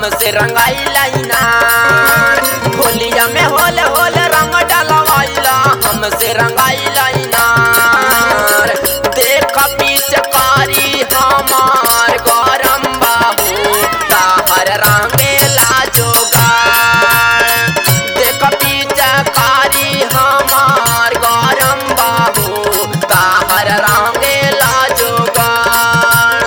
हमसे रंगाइला इनार होलिया में होले होले रंग डलवाइला हमसे रंगाइला इनार देख पिचकारी हमार गरम बाहू ताहर रंगेला जोगार देख पिचकारी हमार गरम बाहू ताहर रंगेला जोगार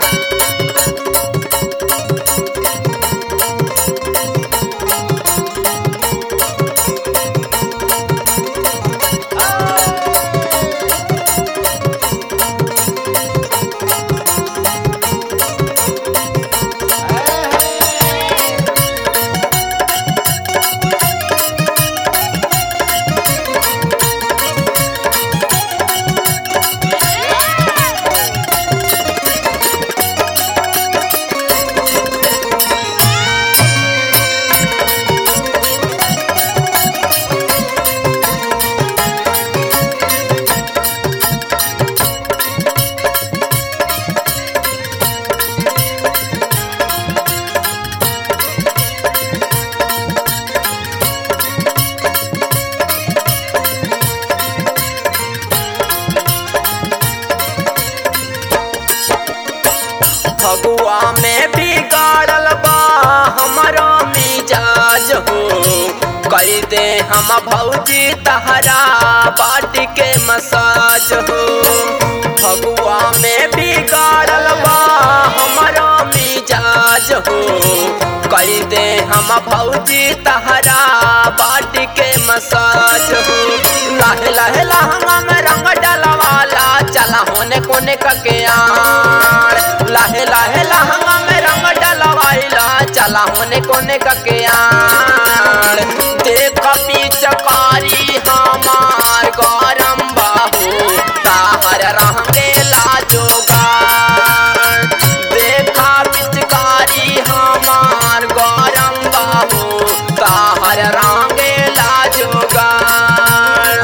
फगुआ में बिगाड़ल बा हमारा मिजाज हो कर दे हम भौजी तहरा बाट के मसाज हो फगुआ में बिगाड़ल बा हमारा मिजाज हो कर दे हम भौजी तहरा बाट के मसाज हो लाहे लाहे लहंगा में रंग डलवाला चला होने कोने कके आड़ लाहे लाहे लहंगा में रंग डलवाइला चला होने कोने कके आड़ देख पिचकारी हमार गरम बाहू ताहर रंगेला जोगार देखा पिचकारी हमार गरम बाहू ताहर रंगेला जोगार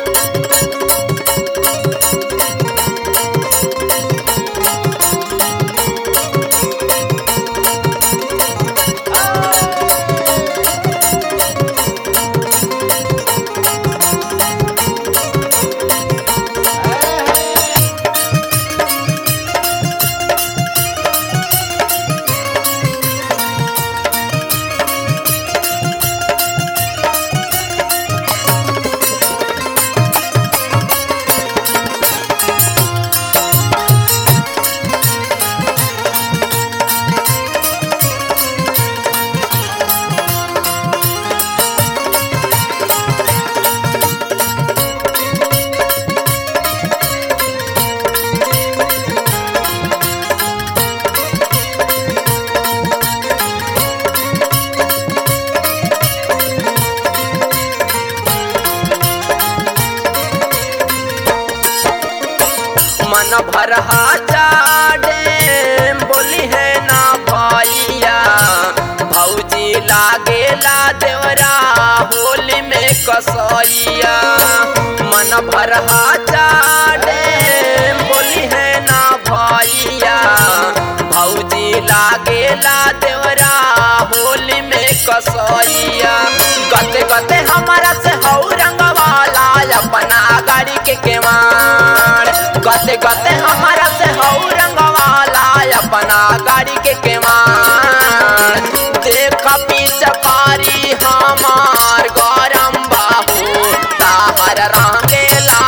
मन भर चाडे बोली है ना भैया भौजी लागेला देवरा होली में कसैया मन भर चाडे बोली है ना भैया भौजी लागेला देवरा होली में कसैया गते गते हमारा से हौ रंगवाला अपना गाड़ी के केवाड़ गते गते हमारा से हौ रंगवाला अपना गाड़ी के केवाड़ देख पिचकारी हमार गरम बाहू ताहर रंगेला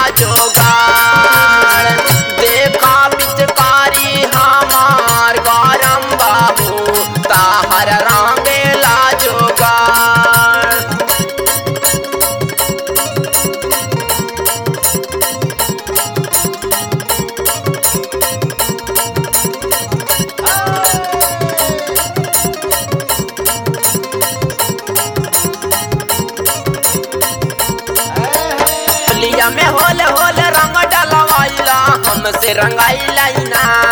जोगार देखा पिचकारी हमार गरम बाहू ताहर रंगेला जोगार लिया में होले होले रंग डलवाइला हमसे रंगाइला इना